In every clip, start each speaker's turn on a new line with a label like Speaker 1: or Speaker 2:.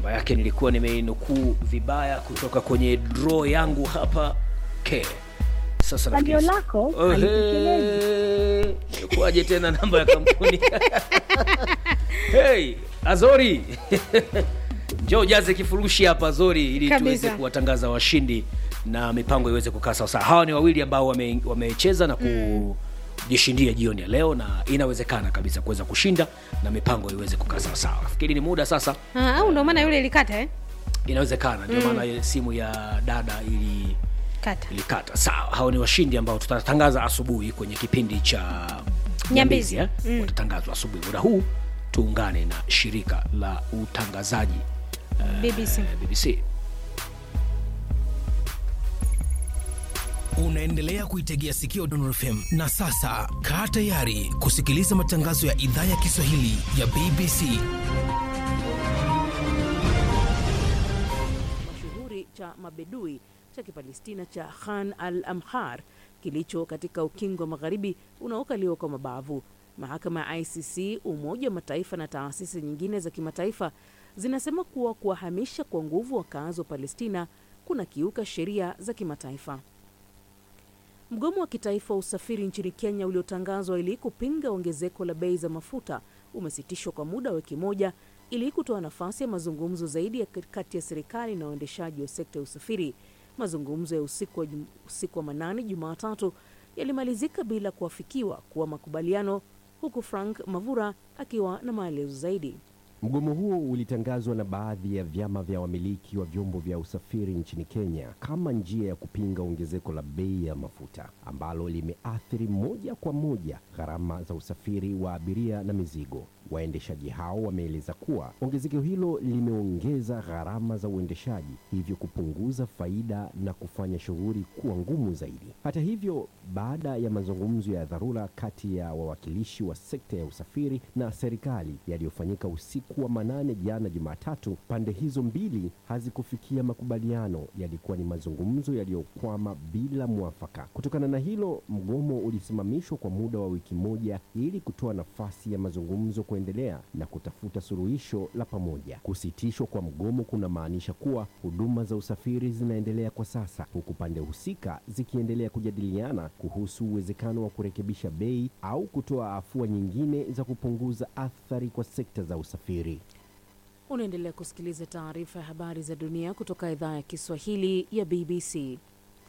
Speaker 1: namba yake nilikuwa nimeinukuu vibaya kutoka kwenye draw yangu hapa ke sasa
Speaker 2: Salio
Speaker 1: nafikiri-
Speaker 2: lako
Speaker 1: Ohe, ilikuwaje tena namba ya kampuni hey, azori njoo ujaze kifurushi hapa azori ili
Speaker 3: Kabisa.
Speaker 1: tuweze kuwatangaza washindi na mipango iweze kukaa sawasawa hawa ni wawili ambao wame- wamecheza na kujishindia jioni ya leo na inawezekana kabisa kuweza kushinda na mipango iweze kukaa sawasawa nafikiri ni muda sasa
Speaker 3: Ah, au ndo maana yule ilikata eh?
Speaker 1: inawezekana ndio maana simu ya dada ili
Speaker 3: Kata.
Speaker 1: ilikata sawa hao ni washindi ambao tutatangaza asubuhi kwenye kipindi cha
Speaker 3: Nyambizi.
Speaker 1: eh? watatangazwa asubuhi muda huu tuungane na shirika la utangazaji
Speaker 3: BBC.
Speaker 1: eh, bbc
Speaker 4: unaendelea kuitegea sikio Dondor FM na sasa kaa tayari kusikiliza matangazo ya idhaa ya Kiswahili ya BBC.
Speaker 5: mashuhuri cha mabedui cha kipalestina cha Khan al Amhar kilicho katika ukingo wa magharibi unaokaliwa kwa mabavu. Mahakama ya ICC, Umoja wa Mataifa na taasisi nyingine za kimataifa zinasema kuwa kuwahamisha kwa nguvu wakazi wa Palestina kuna kiuka sheria za kimataifa. Mgomo wa kitaifa wa usafiri nchini Kenya uliotangazwa ili kupinga ongezeko la bei za mafuta umesitishwa kwa muda wa wiki moja ili kutoa nafasi ya mazungumzo zaidi ya kati ya serikali na waendeshaji wa sekta ya usafiri. Mazungumzo ya usiku wa, jum, usiku wa manane Jumatatu yalimalizika bila kuafikiwa kuwa makubaliano, huku Frank Mavura akiwa na maelezo zaidi.
Speaker 6: Mgomo huo ulitangazwa na baadhi ya vyama vya wamiliki wa vyombo vya usafiri nchini Kenya kama njia ya kupinga ongezeko la bei ya mafuta ambalo limeathiri moja kwa moja gharama za usafiri wa abiria na mizigo. Waendeshaji hao wameeleza kuwa ongezeko hilo limeongeza gharama za uendeshaji, hivyo kupunguza faida na kufanya shughuli kuwa ngumu zaidi. Hata hivyo, baada ya mazungumzo ya dharura kati ya wawakilishi wa sekta ya usafiri na serikali yaliyofanyika usiku wa manane jana Jumatatu, pande hizo mbili hazikufikia makubaliano. Yalikuwa ni mazungumzo yaliyokwama bila mwafaka. Kutokana na hilo, mgomo ulisimamishwa kwa muda wa wiki moja ili kutoa nafasi ya mazungumzo kuendelea na kutafuta suluhisho la pamoja. Kusitishwa kwa mgomo kunamaanisha kuwa huduma za usafiri zinaendelea kwa sasa, huku pande husika zikiendelea kujadiliana kuhusu uwezekano wa kurekebisha bei au kutoa afua nyingine za kupunguza athari kwa sekta za usafiri.
Speaker 5: Unaendelea kusikiliza taarifa ya habari za dunia kutoka idhaa ya Kiswahili ya BBC.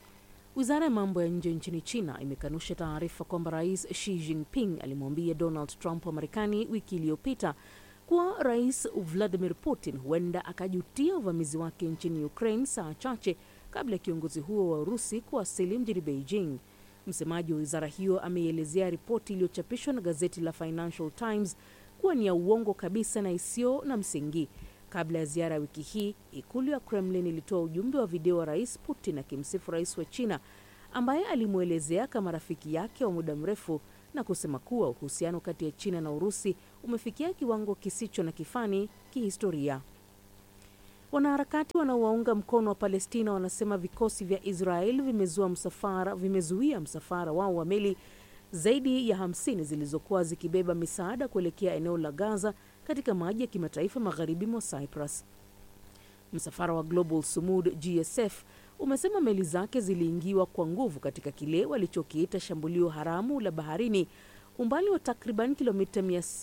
Speaker 5: Wizara ya mambo ya nje nchini China imekanusha taarifa kwamba Rais Xi Jinping alimwambia Donald Trump wa Marekani wiki iliyopita kuwa Rais Vladimir Putin huenda akajutia uvamizi wake nchini Ukraine saa chache kabla ya kiongozi huo wa Urusi kuwasili mjini Beijing. Msemaji wa wizara hiyo ameielezea ripoti iliyochapishwa na gazeti la Financial Times kuwa ni ya uongo kabisa na isiyo na msingi. Kabla ya ziara ya wiki hii, ikulu ya Kremlin ilitoa ujumbe wa video wa rais Putin akimsifu rais wa China ambaye alimwelezea kama rafiki yake wa muda mrefu na kusema kuwa uhusiano kati ya China na Urusi umefikia kiwango kisicho na kifani kihistoria. Wanaharakati wanaowaunga mkono wa Palestina wanasema vikosi vya Israel vimezua msafara, vimezuia msafara wao wa meli zaidi ya 50 zilizokuwa zikibeba misaada kuelekea eneo la Gaza katika maji ya kimataifa magharibi mwa Cyprus. Msafara wa Global Sumud GSF umesema meli zake ziliingiwa kwa nguvu katika kile walichokiita shambulio haramu la baharini umbali wa takriban kilomita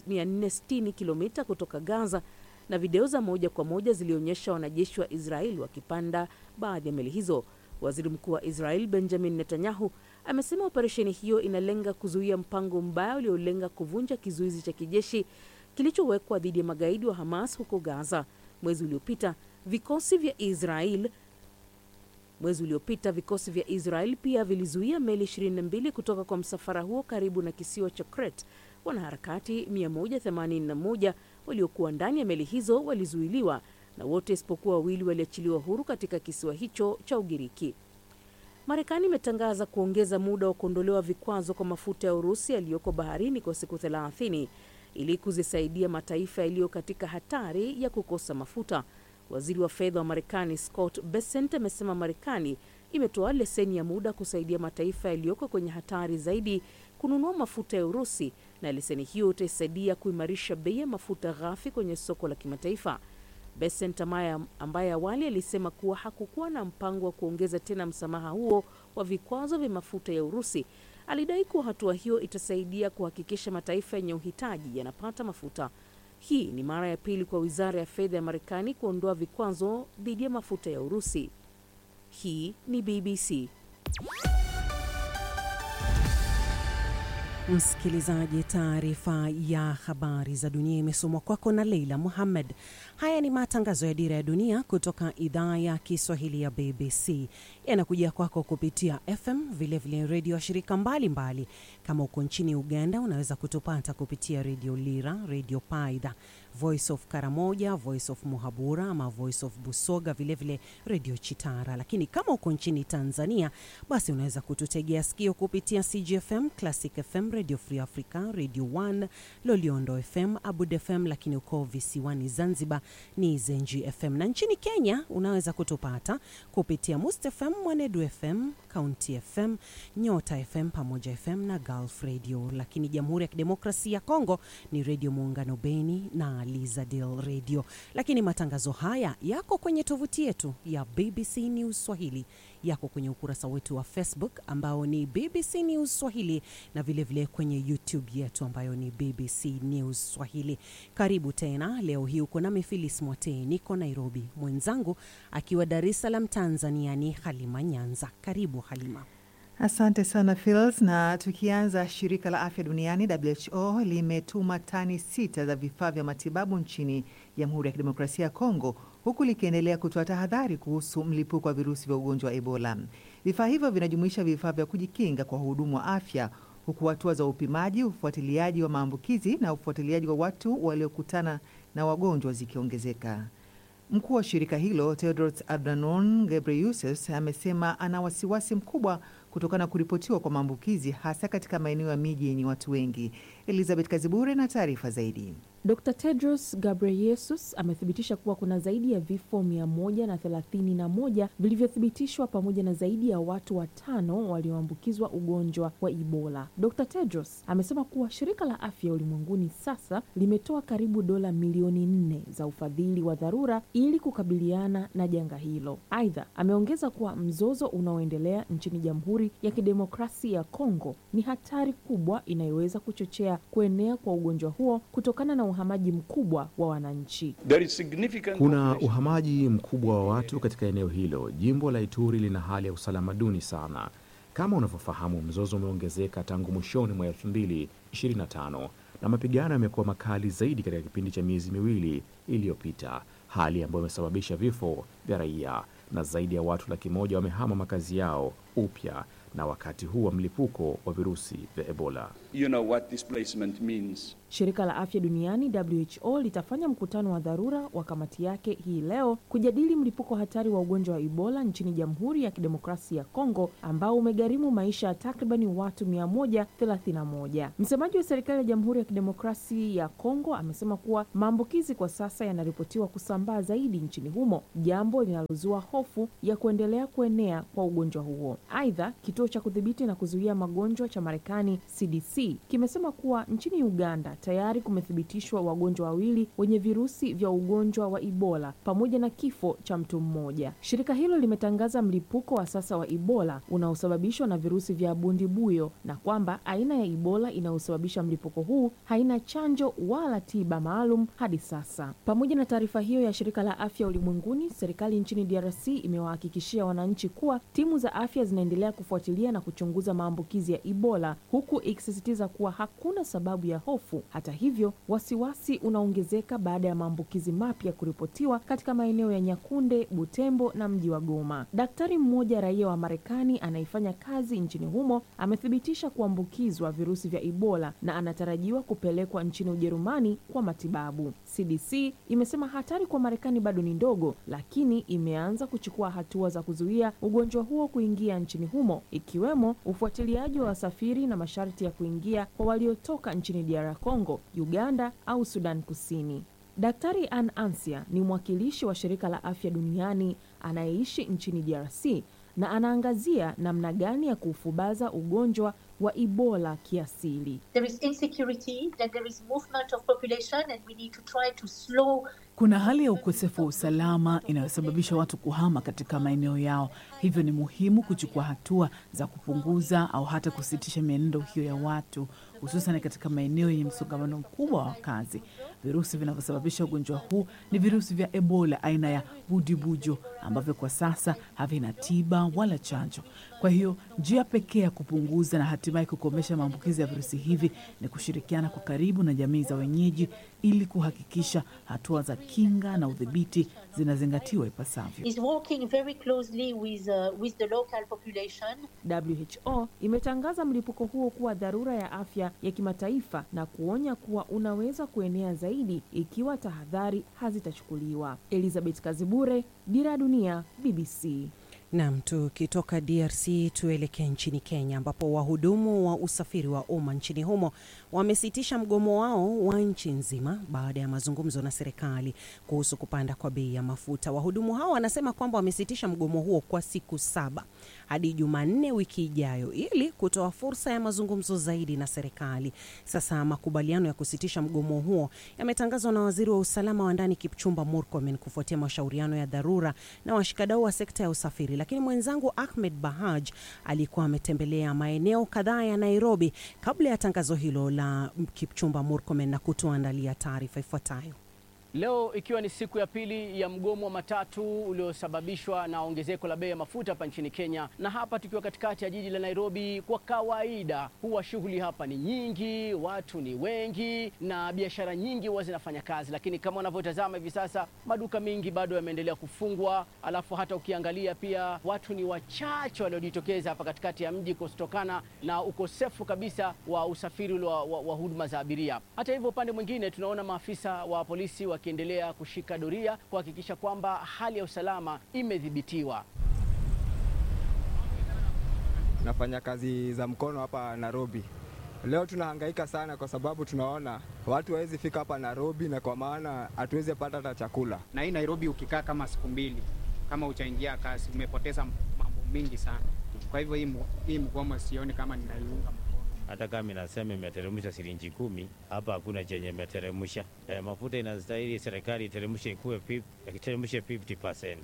Speaker 5: 460 kilomita kutoka Gaza, na video za moja kwa moja zilionyesha wanajeshi wa Israel wakipanda baadhi ya meli hizo. Waziri Mkuu wa Israel Benjamin Netanyahu amesema operesheni hiyo inalenga kuzuia mpango mbaya uliolenga kuvunja kizuizi cha kijeshi kilichowekwa dhidi ya magaidi wa Hamas huko Gaza. Mwezi uliopita vikosi vya Israel mwezi uliopita vikosi vya Israel pia vilizuia meli 22 kutoka kwa msafara huo karibu na kisiwa cha Crete. Wanaharakati 181 waliokuwa ndani ya meli hizo walizuiliwa na wote isipokuwa wawili waliachiliwa huru katika kisiwa hicho cha Ugiriki. Marekani imetangaza kuongeza muda wa kuondolewa vikwazo kwa mafuta ya Urusi yaliyoko baharini kwa siku 30 ili kuzisaidia mataifa yaliyo katika hatari ya kukosa mafuta. Waziri wa fedha wa Marekani Scott Bessent amesema Marekani imetoa leseni ya muda kusaidia mataifa yaliyoko kwenye hatari zaidi kununua mafuta ya Urusi, na leseni hiyo itaisaidia kuimarisha bei ya mafuta ghafi kwenye soko la kimataifa. Besent ambaye, ambaye awali alisema kuwa hakukuwa na mpango wa kuongeza tena msamaha huo wa vikwazo vya mafuta ya Urusi alidai kuwa hatua hiyo itasaidia kuhakikisha mataifa yenye uhitaji yanapata mafuta. Hii ni mara ya pili kwa wizara ya fedha ya Marekani kuondoa vikwazo dhidi ya mafuta ya Urusi. Hii ni BBC.
Speaker 2: Msikilizaji, taarifa ya habari za dunia imesomwa kwako na Leila Muhammad. Haya ni matangazo ya Dira ya Dunia kutoka idhaa ya Kiswahili ya BBC, yanakuja kwako kupitia FM, vilevile redio ya shirika mbalimbali mbali. Kama uko nchini Uganda, unaweza kutupata kupitia redio Lira, redio Paidha, Voice of Karamoja, Voice of Muhabura ama Voice of Busoga, vilevile redio Chitara. Lakini kama uko nchini Tanzania, basi unaweza kututegea sikio kupitia CGFM, Classic FM, Radio Free Africa, Radio 1, Loliondo FM, Abud FM, lakini uko visiwani Zanzibar ni Zenji FM, na nchini Kenya unaweza kutupata kupitia Must FM, Mwanedu FM, County FM, Nyota FM pamoja FM na Gulf Radio. Lakini Jamhuri ya Kidemokrasia ya Kongo ni Redio Muungano Beni na Lizadel Radio. Lakini matangazo haya yako kwenye tovuti yetu ya BBC News Swahili, yako kwenye ukurasa wetu wa Facebook ambao ni BBC News Swahili na vilevile vile kwenye YouTube yetu ambayo ni BBC News Swahili. Karibu tena. Leo hii uko nami Filis Mwatee, niko Nairobi, mwenzangu akiwa Dar es Salaam Tanzania ni Halima Nyanza. Karibu Halima.
Speaker 7: Asante sana Phils. Na tukianza, shirika la afya duniani WHO limetuma tani sita za vifaa vya matibabu nchini Jamhuri ya Kidemokrasia ya Kongo, huku likiendelea kutoa tahadhari kuhusu mlipuko wa virusi vya ugonjwa wa Ebola. Vifaa hivyo vinajumuisha vifaa vya kujikinga kwa wahudumu wa afya, huku hatua za upimaji, ufuatiliaji wa maambukizi na ufuatiliaji wa watu waliokutana na wagonjwa zikiongezeka. Mkuu wa shirika hilo Tedros Adhanom Ghebreyesus amesema ana wasiwasi mkubwa kutokana na kuripotiwa kwa maambukizi hasa katika maeneo ya miji yenye watu wengi. Elizabeth Kazibure na taarifa zaidi.
Speaker 5: Dr Tedros Ghebreyesus amethibitisha kuwa kuna zaidi ya vifo mia moja na thelathini na moja vilivyothibitishwa pamoja na zaidi ya watu watano walioambukizwa ugonjwa wa Ebola. Dr Tedros amesema kuwa shirika la afya ulimwenguni sasa limetoa karibu dola milioni nne za ufadhili wa dharura ili kukabiliana na janga hilo. Aidha, ameongeza kuwa mzozo unaoendelea nchini Jamhuri ya Kidemokrasia ya Kongo ni hatari kubwa inayoweza kuchochea kuenea kwa ugonjwa huo kutokana na uhamaji mkubwa wa wananchi.
Speaker 8: Kuna uhamaji mkubwa wa watu katika eneo hilo. Jimbo la Ituri lina hali ya usalama duni sana. Kama unavyofahamu, mzozo umeongezeka tangu mwishoni mwa 2025 na mapigano yamekuwa makali zaidi katika kipindi cha miezi miwili iliyopita, hali ambayo imesababisha vifo vya raia na zaidi ya watu laki moja wamehama makazi yao upya na wakati huu wa mlipuko wa virusi vya Ebola.
Speaker 9: You know what displacement means.
Speaker 5: Shirika la Afya Duniani WHO litafanya mkutano wa dharura wa kamati yake hii leo kujadili mlipuko hatari wa ugonjwa wa Ebola nchini Jamhuri ya Kidemokrasia ya Kongo ambao umegharimu maisha ya takribani watu 131. Msemaji wa serikali ya Jamhuri ya Kidemokrasia ya Kongo amesema kuwa maambukizi kwa sasa yanaripotiwa kusambaa zaidi nchini humo, jambo linalozua hofu ya kuendelea kuenea kwa ugonjwa huo. Aidha, kituo cha kudhibiti na kuzuia magonjwa cha Marekani CDC kimesema kuwa nchini Uganda tayari kumethibitishwa wagonjwa wawili wenye virusi vya ugonjwa wa Ebola pamoja na kifo cha mtu mmoja. Shirika hilo limetangaza mlipuko wa sasa wa Ebola unaosababishwa na virusi vya bundibuyo na kwamba aina ya Ebola inayosababisha mlipuko huu haina chanjo wala tiba maalum hadi sasa. Pamoja na taarifa hiyo ya shirika la afya ulimwenguni, serikali nchini DRC imewahakikishia wananchi kuwa timu za afya zinaendelea kufuatilia na kuchunguza maambukizi ya Ebola huku ikisisitiza kuwa hakuna sababu ya hofu. Hata hivyo, wasiwasi unaongezeka baada ya maambukizi mapya kuripotiwa katika maeneo ya Nyakunde, Butembo na mji wa Goma. Daktari mmoja raia wa Marekani anayefanya kazi nchini humo amethibitisha kuambukizwa virusi vya Ebola na anatarajiwa kupelekwa nchini Ujerumani kwa matibabu. CDC imesema hatari kwa Marekani bado ni ndogo, lakini imeanza kuchukua hatua za kuzuia ugonjwa huo kuingia nchini humo, ikiwemo ufuatiliaji wa wasafiri na masharti ya kuingia kwa waliotoka nchini DR Congo, Uganda au Sudan Kusini. Daktari Ann Ansia ni mwakilishi wa shirika la afya duniani anayeishi nchini DRC na anaangazia namna gani ya kuufubaza ugonjwa wa Ebola kiasili.
Speaker 10: There is insecurity, then there is movement of population and we need to try to slow Kuna hali ya ukosefu wa usalama inayosababisha watu kuhama katika maeneo yao, hivyo ni muhimu kuchukua hatua za kupunguza au hata kusitisha mienendo hiyo ya watu, hususan katika maeneo yenye msongamano mkubwa wa wakazi. Virusi vinavyosababisha ugonjwa huu ni virusi vya Ebola aina ya budibujo ambavyo kwa sasa havina tiba wala chanjo. Kwa hiyo njia pekee ya kupunguza na hatimaye kukomesha maambukizi ya virusi hivi ni kushirikiana kwa karibu na jamii za wenyeji ili kuhakikisha hatua za kinga na udhibiti zinazingatiwa ipasavyo.
Speaker 11: is working very closely with, uh, with the local population.
Speaker 12: WHO imetangaza mlipuko huo kuwa dharura ya afya ya kimataifa na kuonya kuwa unaweza kuenea zaidi ikiwa tahadhari hazitachukuliwa. Elizabeth Kazibure, Dira ya Dunia, BBC.
Speaker 2: Nam, tukitoka DRC tuelekee nchini Kenya ambapo wahudumu wa usafiri wa umma nchini humo wamesitisha mgomo wao wa nchi nzima baada ya mazungumzo na serikali kuhusu kupanda kwa bei ya mafuta. Wahudumu hao wanasema kwamba wamesitisha mgomo huo kwa siku saba hadi Jumanne wiki ijayo ili kutoa fursa ya mazungumzo zaidi na serikali. Sasa makubaliano ya kusitisha mgomo huo yametangazwa na waziri wa usalama wa ndani Kipchumba Murkomen kufuatia mashauriano ya dharura na washikadau wa sekta ya usafiri lakini mwenzangu Ahmed Bahaj alikuwa ametembelea maeneo kadhaa ya Nairobi kabla ya tangazo hilo la Kipchumba Murkomen na kutuandalia taarifa ifuatayo.
Speaker 13: Leo ikiwa ni siku ya pili ya mgomo wa matatu uliosababishwa na ongezeko la bei ya mafuta hapa nchini Kenya, na hapa tukiwa katikati ya jiji la Nairobi. Kwa kawaida huwa shughuli hapa ni nyingi, watu ni wengi na biashara nyingi huwa zinafanya kazi, lakini kama unavyotazama hivi sasa maduka mengi bado yameendelea kufungwa, alafu hata ukiangalia pia watu ni wachache waliojitokeza hapa katikati ya mji kutokana na ukosefu kabisa wa usafiri ule wa, wa, wa huduma za abiria. Hata hivyo, upande mwingine tunaona maafisa wa polisi wakiendelea kushika doria kuhakikisha kwamba hali ya usalama imedhibitiwa.
Speaker 14: Nafanya kazi za mkono hapa Nairobi. Leo tunahangaika sana kwa sababu tunaona watu hawezi fika hapa Nairobi, na kwa maana hatuwezi pata hata chakula.
Speaker 15: Na hii Nairobi ukikaa kama siku mbili kama uchaingia kazi, umepoteza mambo mingi sana. Kwa hivyo hii, hii mgomo sioni kama ninaiunga
Speaker 16: hata kama inasema imeteremsha shilingi kumi, hapa hakuna chenye imeteremsha. E, mafuta inastahili serikali iteremshe ikuwe iteremshe 50%.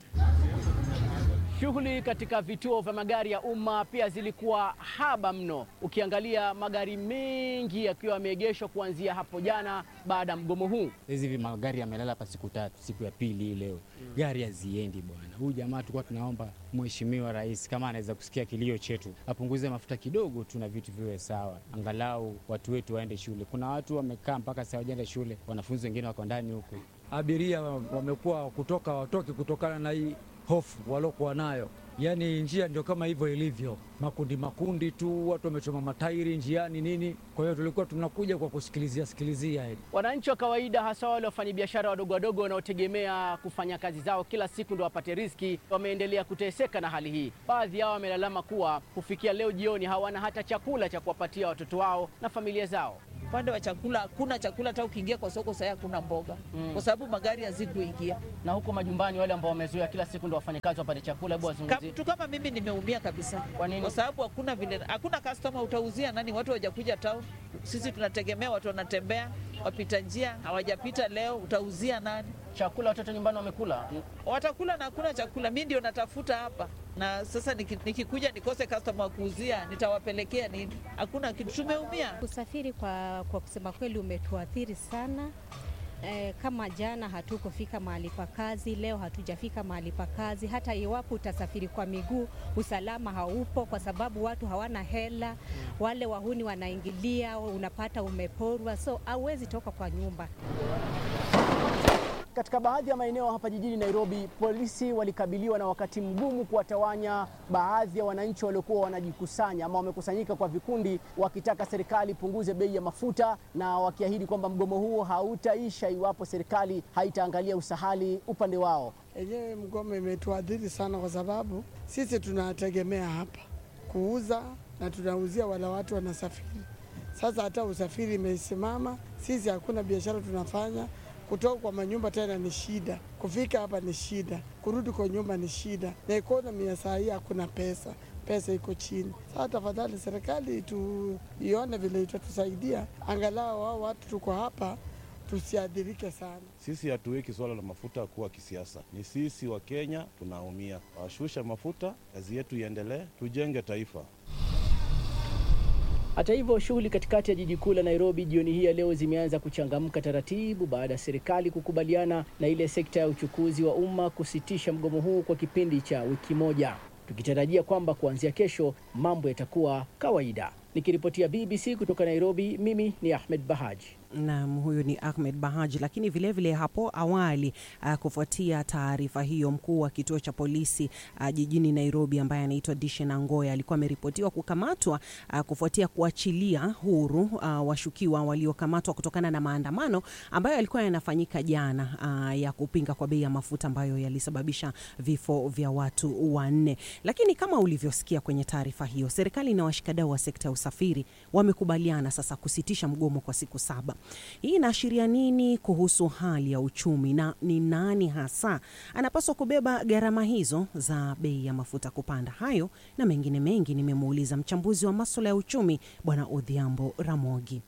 Speaker 13: Shughuli katika vituo vya magari ya umma pia zilikuwa haba mno. Ukiangalia magari mengi yakiwa yameegeshwa kuanzia hapo jana baada ya mgomo huu.
Speaker 17: Hizi magari yamelala hapa siku tatu, siku ya pili hii leo mm. Gari haziendi bwana. Huyu jamaa tulikuwa tunaomba Mheshimiwa Rais kama anaweza kusikia kilio chetu apunguze mafuta kidogo tu na vitu viwe sawa, angalau watu wetu waende shule. Kuna watu wamekaa mpaka sasa hawajaenda shule, wanafunzi wengine wako ndani huku.
Speaker 18: Abiria wamekuwa kutoka watoki kutokana na hii hofu waliokuwa nayo. Yaani njia ndio kama hivyo ilivyo, makundi makundi tu, watu wamechoma matairi njiani nini. Kwa hiyo tulikuwa tunakuja kwa kusikilizia sikilizia hili.
Speaker 13: Wananchi wa kawaida, hasa wale wafanyabiashara wadogo wadogo wanaotegemea kufanya kazi zao kila siku ndio wapate riziki, wameendelea kuteseka na hali hii. Baadhi yao wamelalama kuwa kufikia leo jioni hawana hata chakula cha kuwapatia watoto wao na familia zao.
Speaker 19: Upande wa chakula hakuna chakula, hata ukiingia kwa soko sasa hakuna mboga mm. kwa sababu magari hazikuingia.
Speaker 13: Na huko majumbani, wale ambao wamezoea kila siku ndio wafanyakazi wapate chakula, hebu wazungumzie.
Speaker 19: Mtu kama mimi nimeumia kabisa.
Speaker 13: Kwa nini?
Speaker 19: Kwa sababu hakuna vile, hakuna customer, utauzia nani? Watu hawajakuja town. Sisi tunategemea watu wanatembea, wapita njia hawajapita leo, utauzia nani
Speaker 13: chakula? Watoto nyumbani wamekula,
Speaker 19: watakula na hakuna chakula. Mimi ndio natafuta hapa na sasa nikikuja niki nikose customer wa kuuzia nitawapelekea nini? Hakuna kitu, tumeumia.
Speaker 20: Usafiri kwa, kwa kusema kweli umetuathiri sana. E, kama jana hatukufika mahali pa kazi, leo hatujafika mahali pa kazi. Hata iwapo utasafiri kwa miguu, usalama haupo kwa sababu watu hawana hela, wale wahuni wanaingilia, unapata umeporwa, so hauwezi toka kwa nyumba.
Speaker 13: Katika baadhi ya maeneo hapa jijini Nairobi, polisi walikabiliwa na wakati mgumu kuwatawanya baadhi ya wananchi waliokuwa wanajikusanya ama wamekusanyika kwa vikundi, wakitaka serikali punguze bei ya mafuta na wakiahidi kwamba mgomo huo hautaisha iwapo serikali haitaangalia usahali upande wao.
Speaker 21: Yenyewe mgomo imetuadhiri sana, kwa sababu sisi tunategemea hapa kuuza na tunauzia wala watu wanasafiri. Sasa hata usafiri imesimama, sisi hakuna biashara tunafanya kutoka kwa manyumba tena ni shida, kufika hapa ni shida, kurudi kwa nyumba ni shida, na ekonomi ya saa hii hakuna pesa, pesa iko chini. Sasa tafadhali serikali tuione vile itatusaidia, angalau hao watu tuko hapa tusiadhirike sana.
Speaker 3: Sisi hatuweki suala la mafuta kuwa kisiasa, ni sisi wa Kenya tunaumia. Washusha mafuta, kazi yetu iendelee, tujenge taifa.
Speaker 13: Hata hivyo shughuli katikati ya jiji kuu la Nairobi jioni hii ya leo zimeanza kuchangamka taratibu baada ya serikali kukubaliana na ile sekta ya uchukuzi wa umma kusitisha mgomo huu kwa kipindi cha wiki moja, tukitarajia kwamba kuanzia kesho mambo yatakuwa kawaida. Nikiripotia BBC kutoka Nairobi, mimi ni Ahmed Bahaji.
Speaker 2: Naam, huyu ni Ahmed Bahaji. Lakini vilevile vile hapo awali uh, kufuatia taarifa hiyo, mkuu wa kituo cha polisi uh, jijini Nairobi ambaye anaitwa Dishen Angoya alikuwa ameripotiwa kukamatwa uh, kufuatia kuachilia huru uh, washukiwa waliokamatwa kutokana na maandamano ambayo yalikuwa yanafanyika jana uh, ya kupinga kwa bei ya mafuta ambayo yalisababisha vifo vya watu wanne. Lakini kama ulivyosikia kwenye taarifa hiyo, serikali na washikadau wa sekta ya usafiri wamekubaliana sasa kusitisha mgomo kwa siku saba. Hii inaashiria nini kuhusu hali ya uchumi na ni nani hasa anapaswa kubeba gharama hizo za bei ya mafuta kupanda? Hayo na mengine mengi nimemuuliza mchambuzi wa maswala ya uchumi Bwana Odhiambo Ramogi.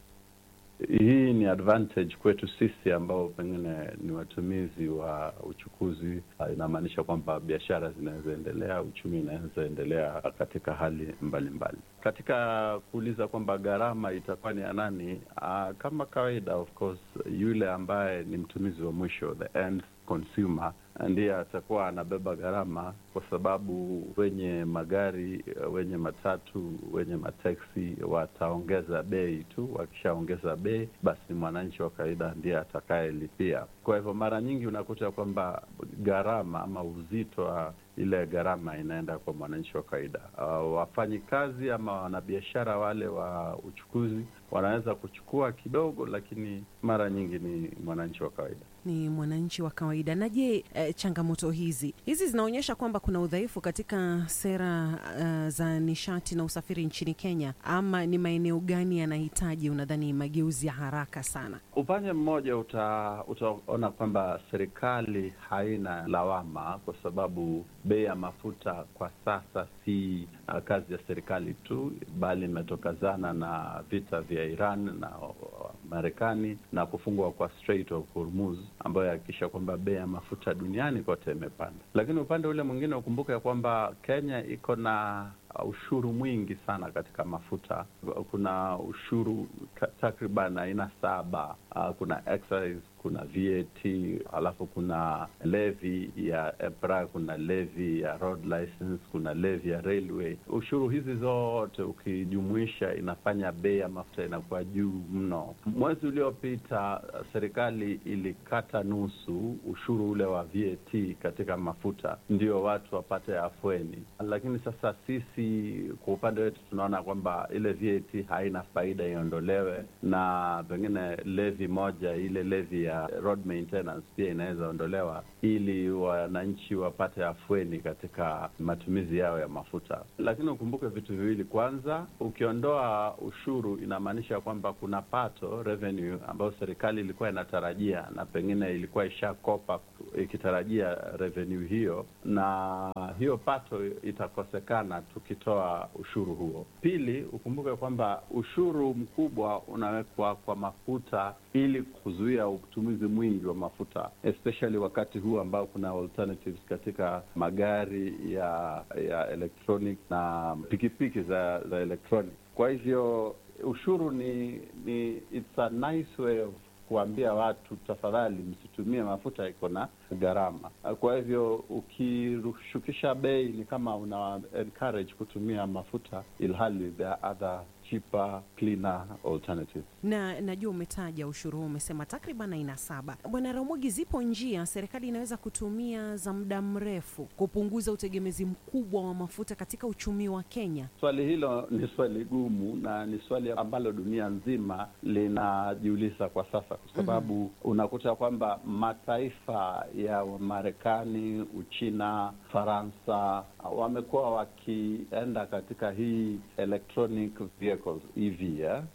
Speaker 22: Hii ni advantage kwetu sisi ambao pengine ni watumizi wa uchukuzi. Inamaanisha kwamba biashara zinaweza endelea, uchumi inaweza endelea katika hali mbalimbali mbali. Katika kuuliza kwamba gharama itakuwa ni ya nani, uh, kama kawaida, of course, yule ambaye ni mtumizi wa mwisho, the end consumer ndiye atakuwa anabeba gharama, kwa sababu wenye magari, wenye matatu, wenye mateksi wataongeza bei tu. Wakishaongeza bei, basi mwananchi wa kawaida ndiye atakayelipia. Kwa hivyo mara nyingi unakuta kwamba gharama ama uzito wa ile gharama inaenda kwa mwananchi wa kawaida. Uh, wafanyi kazi ama wanabiashara wale wa uchukuzi wanaweza kuchukua kidogo, lakini mara nyingi ni mwananchi wa kawaida
Speaker 2: ni mwananchi wa kawaida. Na je, eh, changamoto hizi hizi zinaonyesha kwamba kuna udhaifu katika sera uh, za nishati na usafiri nchini Kenya, ama ni maeneo gani yanahitaji unadhani mageuzi ya haraka sana?
Speaker 22: Upande mmoja uta, utaona kwamba serikali haina lawama kwa sababu bei ya mafuta kwa sasa si uh, kazi ya serikali tu, bali imetokazana na vita vya Iran na uh, Marekani na kufungwa kwa Strait of Hormuz ambayo yahakikisha kwamba bei ya mafuta duniani kote imepanda. Lakini upande ule mwingine ukumbuke ya kwamba Kenya iko na ushuru mwingi sana katika mafuta. Kuna ushuru takriban aina saba. Uh, kuna excise, kuna VAT, alafu kuna levy ya EPRA, kuna levy ya road license, kuna levy ya railway. Ushuru hizi zote ukijumuisha, inafanya bei ya mafuta inakuwa juu mno. Mwezi uliopita serikali ilikata nusu ushuru ule wa VAT katika mafuta, ndio watu wapate afueni, lakini sasa sisi kwa upande wetu tunaona kwamba ile VAT haina faida, iondolewe, na pengine levi moja, ile levi ya road maintenance pia inaweza ondolewa, ili wananchi wapate afueni katika matumizi yao ya mafuta. Lakini ukumbuke vitu viwili. Kwanza, ukiondoa ushuru, inamaanisha kwamba kuna pato revenue ambayo serikali ilikuwa inatarajia na pengine ilikuwa ishakopa ikitarajia revenue hiyo, na hiyo pato itakosekana tukitoa ushuru huo. Pili, ukumbuke kwamba ushuru mkubwa unawekwa kwa mafuta ili kuzuia utumizi mwingi wa mafuta especially wakati huu ambao kuna alternatives katika magari ya ya electronic na pikipiki za za electronic. Kwa hivyo ushuru ni ni it's a nice way of kuambia watu tafadhali, msitumie mafuta, iko na gharama. Kwa hivyo ukishukisha bei ni kama una encourage kutumia mafuta, ilhali there are other cheaper cleaner alternatives.
Speaker 2: Na najua umetaja ushuru huu, umesema takriban aina saba. Bwana Ramogi, zipo njia serikali inaweza kutumia za muda mrefu kupunguza utegemezi mkubwa wa mafuta katika uchumi wa Kenya?
Speaker 22: Swali hilo ni swali gumu na ni swali ambalo dunia nzima linajiuliza kwa sasa, kwa sababu mm -hmm. unakuta kwamba mataifa ya Marekani, Uchina, Faransa wamekuwa wakienda katika hii electronic vehicles EV ya?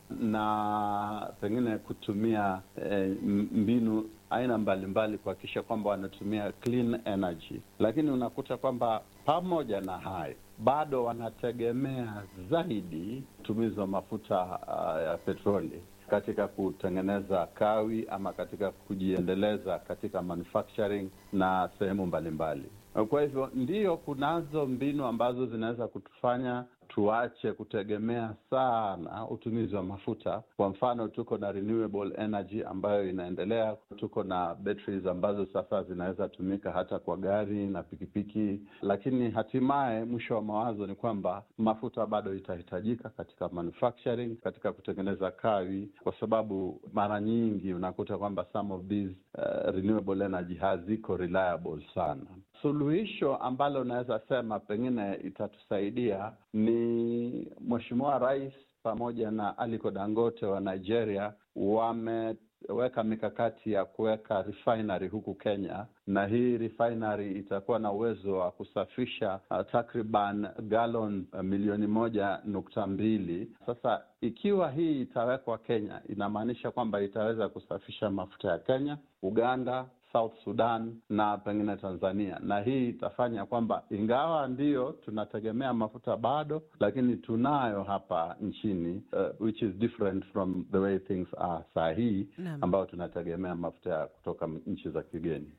Speaker 22: na pengine kutumia eh, mbinu aina mbalimbali kuhakikisha kwamba wanatumia clean energy, lakini unakuta kwamba pamoja na hayo bado wanategemea zaidi utumizi wa mafuta uh, ya petroli katika kutengeneza kawi ama katika kujiendeleza katika manufacturing na sehemu mbalimbali. Kwa hivyo ndiyo, kunazo mbinu ambazo zinaweza kutufanya tuache kutegemea sana utumizi wa mafuta. Kwa mfano, tuko na renewable energy ambayo inaendelea, tuko na batteries ambazo sasa zinaweza tumika hata kwa gari na pikipiki, lakini hatimaye mwisho wa mawazo ni kwamba mafuta bado itahitajika katika manufacturing, katika kutengeneza kawi, kwa sababu mara nyingi unakuta kwamba some of these uh, renewable energy haziko reliable sana. Suluhisho ambalo unaweza sema pengine itatusaidia ni Mheshimiwa Rais pamoja na Aliko Dangote wa Nigeria wameweka mikakati ya kuweka refinery huku Kenya, na hii refinery itakuwa na uwezo wa kusafisha uh, takriban galon uh, milioni moja nukta mbili. Sasa ikiwa hii itawekwa Kenya, inamaanisha kwamba itaweza kusafisha mafuta ya Kenya, Uganda, South Sudan na pengine Tanzania, na hii itafanya kwamba ingawa ndiyo tunategemea mafuta bado, lakini tunayo hapa nchini uh, which is different from the way things are saa hii ambayo tunategemea mafuta kutoka nchi za kigeni.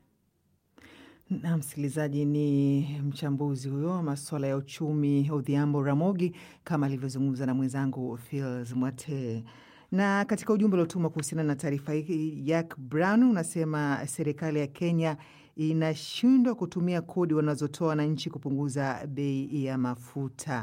Speaker 7: Na msikilizaji, ni mchambuzi huyo wa masuala ya uchumi Odhiambo Ramogi, kama alivyozungumza na mwenzangu Fils Mwate na katika ujumbe uliotuma kuhusiana na taarifa hii, Jack Brown unasema serikali ya Kenya inashindwa kutumia kodi wanazotoa wananchi kupunguza bei ya mafuta.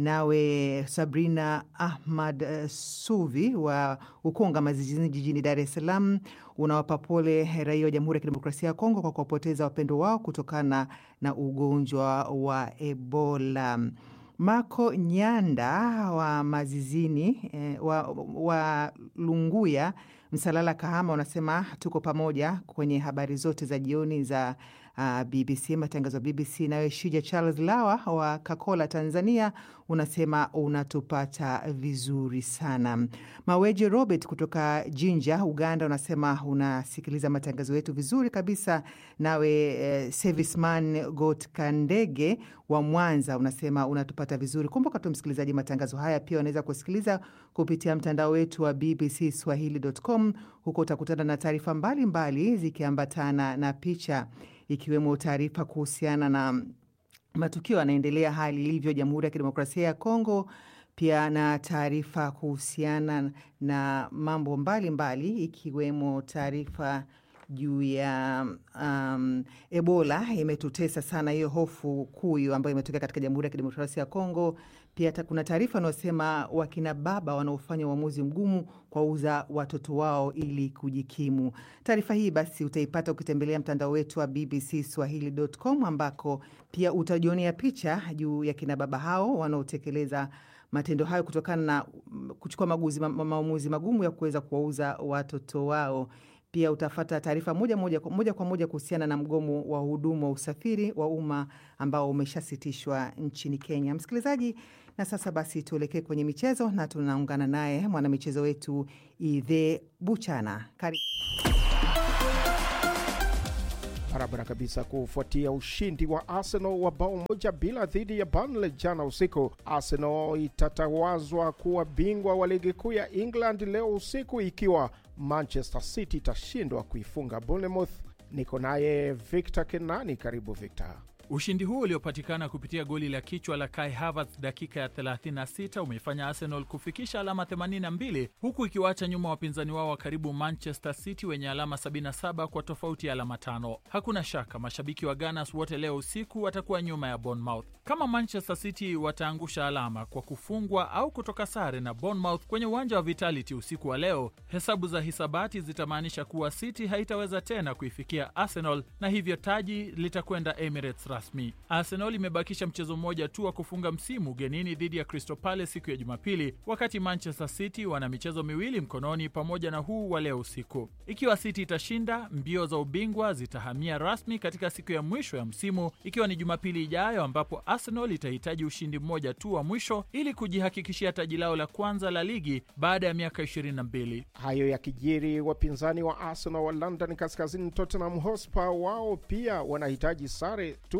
Speaker 7: Nawe Sabrina Ahmad uh, Suvi wa Ukonga Mazijini jijini Dar es Salaam unawapa pole raia wa Jamhuri ya Kidemokrasia ya Kongo kwa kuwapoteza wapendo wao kutokana na ugonjwa wa Ebola. Mako Nyanda wa Mazizini eh, wa, wa Lunguya Msalala Kahama unasema tuko pamoja kwenye habari zote za jioni za uh, BBC matangazo ya BBC. Nawe Shija Charles Lawa wa Kakola Tanzania unasema unatupata vizuri sana. Maweje Robert kutoka Jinja Uganda unasema unasikiliza matangazo yetu vizuri kabisa. Nawe eh, Serviceman Got Kandege wa Mwanza unasema unatupata vizuri. Kumbuka tu msikilizaji, matangazo haya pia unaweza kusikiliza kupitia mtandao wetu wa BBC Swahili.com. Huko utakutana na taarifa mbalimbali zikiambatana na picha, ikiwemo taarifa kuhusiana na matukio yanaendelea, hali ilivyo Jamhuri ya Kidemokrasia ya Kongo, pia na taarifa kuhusiana na mambo mbalimbali mbali, ikiwemo taarifa juu ya um, Ebola imetutesa sana, hiyo hofu kuu hiyo ambayo imetokea katika Jamhuri ya Kidemokrasia ya Kongo. Pia kuna taarifa wanaosema wakina baba wanaofanya uamuzi mgumu kuwauza watoto wao ili kujikimu. Taarifa hii basi utaipata ukitembelea mtandao wetu wa BBC Swahili.com ambako pia utajionea picha juu ya kina baba hao wanaotekeleza matendo hayo kutokana na kuchukua maguzi, ma, maamuzi magumu ya kuweza kuwauza watoto wao. Pia utafata taarifa moja, moja, moja kwa moja kuhusiana na mgomo wa hudumu wa usafiri wa umma ambao umeshasitishwa nchini Kenya. Msikilizaji, na sasa basi tuelekee kwenye michezo na tunaungana naye mwanamichezo wetu Idhe Buchana. Karibu.
Speaker 1: Barabara kabisa. Kufuatia ushindi wa Arsenal wa bao moja bila dhidi ya Burnley jana usiku, Arsenal itatawazwa kuwa bingwa wa ligi kuu ya England leo usiku ikiwa Manchester City itashindwa kuifunga Bournemouth. Niko naye Victor Kenani. Karibu Victor.
Speaker 4: Ushindi huu uliopatikana kupitia goli la kichwa la Kai Havertz dakika ya 36 umeifanya Arsenal kufikisha alama 82 huku ikiwaacha nyuma wapinzani wao wa karibu Manchester City wenye alama 77 kwa tofauti ya alama tano. Hakuna shaka mashabiki wa Gunners wote leo usiku watakuwa nyuma ya Bournemouth. Kama Manchester City wataangusha alama kwa kufungwa au kutoka sare na Bournemouth kwenye uwanja wa Vitality usiku wa leo, hesabu za hisabati zitamaanisha kuwa City haitaweza tena kuifikia Arsenal na hivyo taji litakwenda Emirates rasmi. Arsenal imebakisha mchezo mmoja tu wa kufunga msimu ugenini dhidi ya Crystal Palace siku ya Jumapili, wakati Manchester City wana michezo miwili mkononi pamoja na huu wa leo usiku. Ikiwa City itashinda, mbio za ubingwa zitahamia rasmi katika siku ya mwisho ya msimu, ikiwa ni Jumapili ijayo, ambapo Arsenal itahitaji ushindi mmoja tu wa mwisho ili kujihakikishia taji lao la kwanza la ligi baada ya miaka 22.
Speaker 1: Hayo yakijiri, wapinzani wa Arsenal wa London Kaskazini, Tottenham Hotspur, wao pia wanahitaji sare tu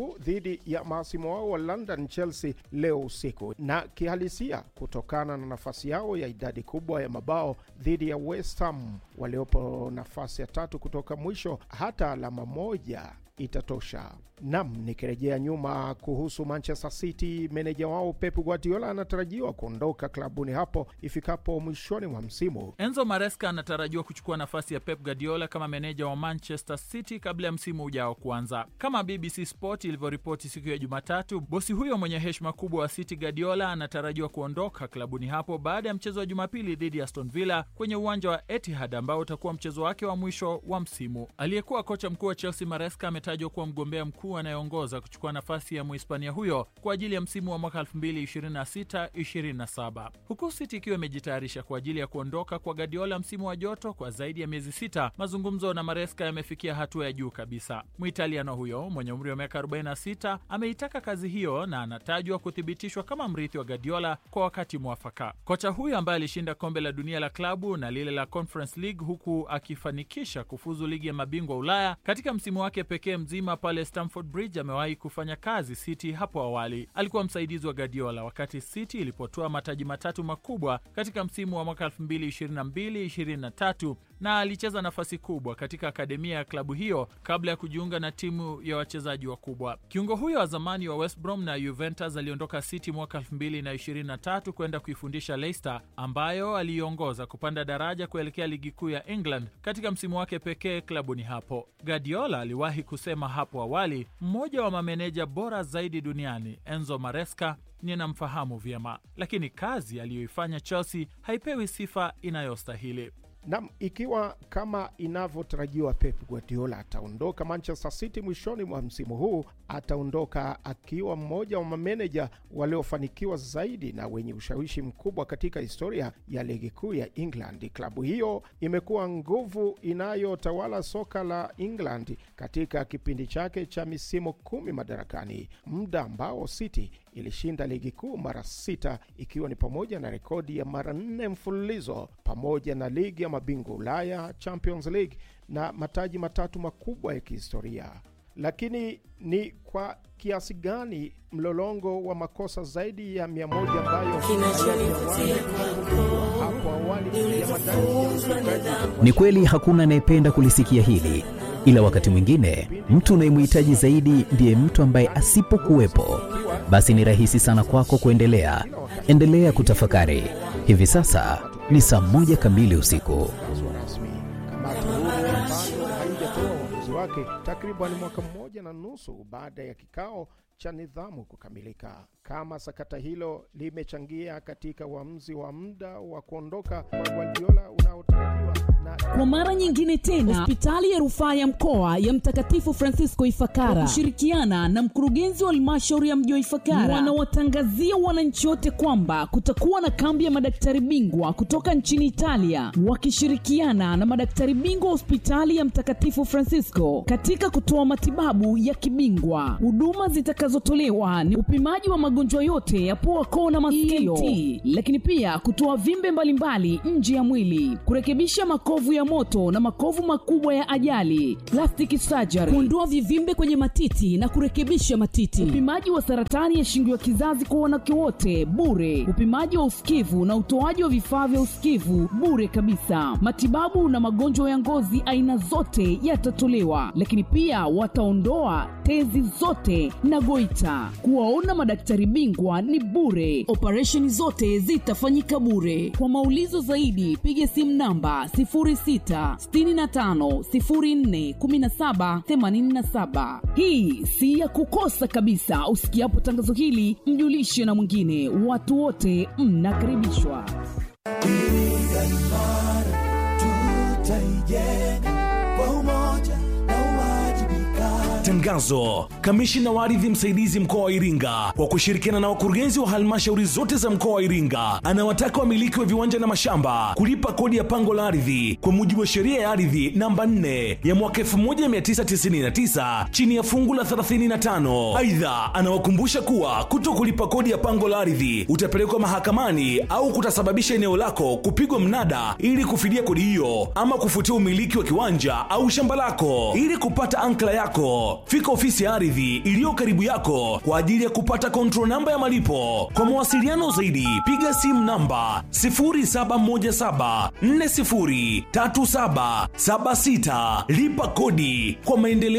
Speaker 1: tatu dhidi ya maasimu wao wa London Chelsea leo usiku, na kihalisia kutokana na nafasi yao ya idadi kubwa ya mabao dhidi ya West Ham waliopo nafasi ya tatu kutoka mwisho, hata alama moja itatosha. Nam, nikirejea nyuma kuhusu Manchester City, meneja wao Pep Guardiola anatarajiwa kuondoka klabuni hapo ifikapo mwishoni mwa msimu.
Speaker 4: Enzo Maresca anatarajiwa kuchukua nafasi ya Pep Guardiola kama meneja wa Manchester City kabla ya msimu ujao kuanza. Kama BBC Sport ilivyoripoti siku ya Jumatatu, bosi huyo mwenye heshima kubwa wa City, Guardiola, anatarajiwa kuondoka klabuni hapo baada ya mchezo wa Jumapili dhidi ya Aston Villa kwenye uwanja wa Etihad ambao utakuwa mchezo wake wa mwisho wa msimu. Aliyekuwa kocha mkuu wa Chelsea Maresca ametajwa kuwa mgombea mkuu anayeongoza kuchukua nafasi ya Muhispania huyo kwa ajili ya msimu wa mwaka 2026-27 huku City ikiwa imejitayarisha kwa ajili ya kuondoka kwa Guardiola msimu wa joto kwa zaidi ya miezi sita. Mazungumzo na Maresca yamefikia hatua ya juu kabisa. Muitaliano huyo mwenye umri wa miaka 46 ameitaka kazi hiyo na anatajwa kuthibitishwa kama mrithi wa Guardiola kwa wakati mwafaka. Kocha huyo ambaye alishinda kombe la dunia la klabu na lile la Conference League huku akifanikisha kufuzu ligi ya mabingwa Ulaya katika msimu wake pekee mzima pale Stamford Bridge amewahi kufanya kazi City hapo awali. Alikuwa msaidizi wa Guardiola wakati City ilipotoa mataji matatu makubwa katika msimu wa mwaka 2022-2023 na alicheza nafasi kubwa katika akademia ya klabu hiyo kabla ya kujiunga na timu ya wachezaji wakubwa. Kiungo huyo wa zamani wa West Brom na Juventus aliondoka City mwaka 2023 kwenda kuifundisha Leicester ambayo aliiongoza kupanda daraja kuelekea ligi kuu ya England katika msimu wake pekee klabuni hapo. Guardiola aliwahi kusema hapo awali, mmoja wa mameneja bora zaidi duniani Enzo Maresca ninamfahamu vyema, lakini kazi aliyoifanya Chelsea haipewi sifa inayostahili.
Speaker 1: Nam, ikiwa kama inavyotarajiwa Pep Guardiola ataondoka Manchester City mwishoni mwa msimu huu, ataondoka akiwa mmoja wa mameneja waliofanikiwa zaidi na wenye ushawishi mkubwa katika historia ya ligi kuu ya England. Klabu hiyo imekuwa nguvu inayotawala soka la England katika kipindi chake cha misimu kumi madarakani, muda ambao City ilishinda ligi kuu mara sita ikiwa ni pamoja na rekodi ya mara nne mfululizo pamoja na ligi ya mabingwa Ulaya, Champions League na mataji matatu makubwa ya kihistoria. Lakini ni kwa kiasi gani mlolongo wa makosa zaidi ya mia moja ambayo hapo awali ya madai
Speaker 6: Ni kweli hakuna anayependa kulisikia hili, ila wakati mwingine mtu unayemhitaji zaidi ndiye mtu ambaye asipokuwepo, basi ni rahisi sana kwako kuendelea. Endelea kutafakari. Hivi sasa ni saa moja kamili usiku.
Speaker 1: kamati huru ambayo haijatoa uamuzi wake takriban mwaka mmoja na nusu baada ya kikao cha nidhamu kukamilika. Kama sakata hilo limechangia katika uamuzi wa muda wa kuondoka kwa Guardiola unaotarajiwa na
Speaker 8: Kwa mara nyingine tena, hospitali ya rufaa ya mkoa ya Mtakatifu Francisco Ifakara kwa kushirikiana na mkurugenzi wa halmashauri ya mji wa Ifakara wanawatangazia wananchi wote kwamba kutakuwa na kambi ya madaktari bingwa kutoka nchini Italia wakishirikiana na madaktari bingwa wa hospitali ya Mtakatifu Francisco katika kutoa matibabu ya kibingwa. Huduma zitakazotolewa ni upimaji wa magonjwa yote ya pua, koo na masikio, ENT, lakini pia kutoa vimbe mbalimbali nje ya mwili, kurekebisha makovu ya moto na makovu makubwa ya ajali, plastic surgery, kuondoa vivimbe kwenye matiti na kurekebisha matiti, upimaji wa saratani ya shingo ya kizazi kwa wanawake wote bure, upimaji wa usikivu na utoaji wa vifaa vya usikivu bure kabisa. Matibabu na magonjwa ya ngozi aina zote yatatolewa, lakini pia wataondoa tezi zote na goita. Kuwaona madaktari bingwa ni bure, operesheni zote zitafanyika bure. Kwa maulizo zaidi, piga simu namba 0665041787. Hii si ya kukosa kabisa. Usikiapo tangazo hili, mjulishe na mwingine. Watu wote mnakaribishwa.
Speaker 23: Tangazo: kamishina wa ardhi msaidizi mkoa wa Iringa kwa kushirikiana na wakurugenzi wa halmashauri zote za mkoa wa Iringa anawataka wamiliki wa viwanja na mashamba kulipa kodi ya pango la ardhi kwa mujibu wa sheria ya ardhi namba 4 ya mwaka 1999 chini ya fungu la 35. Aidha, anawakumbusha kuwa kuto kulipa kodi ya pango la ardhi utapelekwa mahakamani au kutasababisha eneo lako kupigwa mnada ili kufidia kodi hiyo ama kufutia umiliki wa kiwanja au shamba lako. Ili kupata ankla yako fika ofisi ya ardhi iliyo karibu yako kwa ajili ya kupata control namba ya malipo. Kwa mawasiliano zaidi, piga simu namba 0717403776 lipa kodi kwa maendeleo